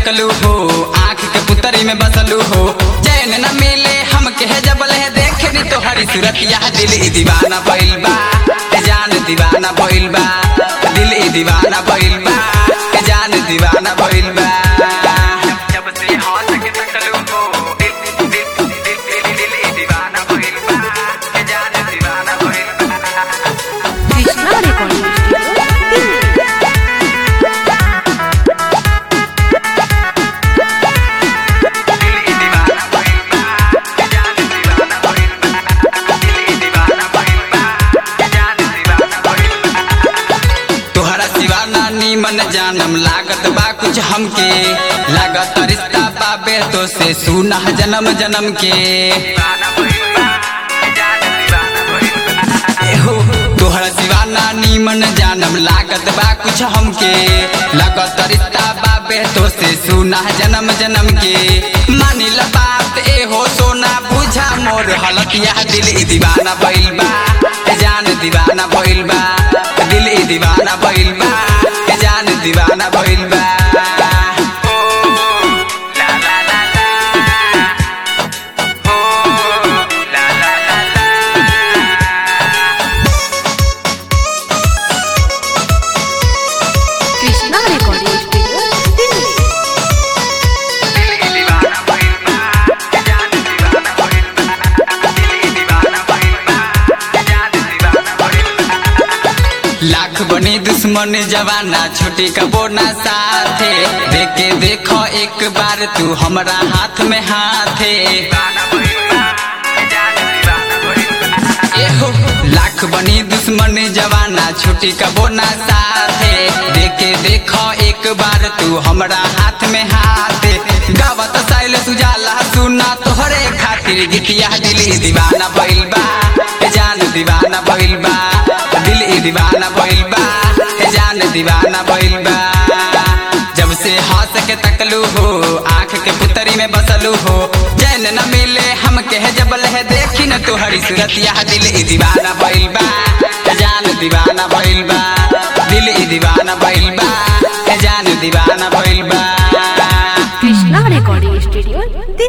तकलू हो आँख के पुतरी में बसलू हो चैन न मिले हम के जबल है देख नी तोहरी सूरत यह दिल ई दीवाना भइल बा ए जान दीवाना भइल बा दिल ई दीवाना भइल बा ए जान दीवाना भइल बा जब से हंस के तकलू हो दिल दिल दिल दिल दिल ई दीवाना भइल बा ए जान दीवाना भइल बा कृष्णा रिकॉर्डिंग स्टूडियो दिल्ली तोहरा सिवा नानी मन जानम लागत बा कुछ हमके लागत रिश्ता बाबे तो से सुना जन्म जन्म के एहो तोहरा सिवा नानी मन जानम लागत बा कुछ हमके लागत रिश्ता बाबे तो से सुना जन्म जन्म के मानी ल बात एहो सोना बुझा मोर हलत यह दिल ई दीवाना भइल बा ए जान दीवाना भइल बा दिल ई दीवाना भइल बा ए जान दीवाना भइल बा कृष्णा रिकॉर्डिंग स्टूडियो दिल्ली लाख बनी दुश्मन जवाना छोटी का बोना साथे देखे देखो एक बार तू हमरा हाथ में हाथे एहो लाख बनी दुश्मन जवाना छोटी का बोना साथे देखे देखो एक बार तू हमरा हाथ में हाथे गावत साइल सुजाला सुना तोहरे खातिर गीतिया दिल ई दीवाना भइल बा ए जान दीवाना भइल बा दिल ई दीवाना भइल बा ए जान दीवाना भइल बा जब से हंस के तकलू हो आंख के पुतरी में बसलू हो चैन न मिले हम के जबल है देखी न तोहरी सूरत यह दिल ई दीवाना भइल बा ए जान दीवाना भइल बा दिल ई दीवाना भइल बा ए जान दीवाना भइल बा कृष्णा रिकॉर्डिंग स्टूडियो दिल्ली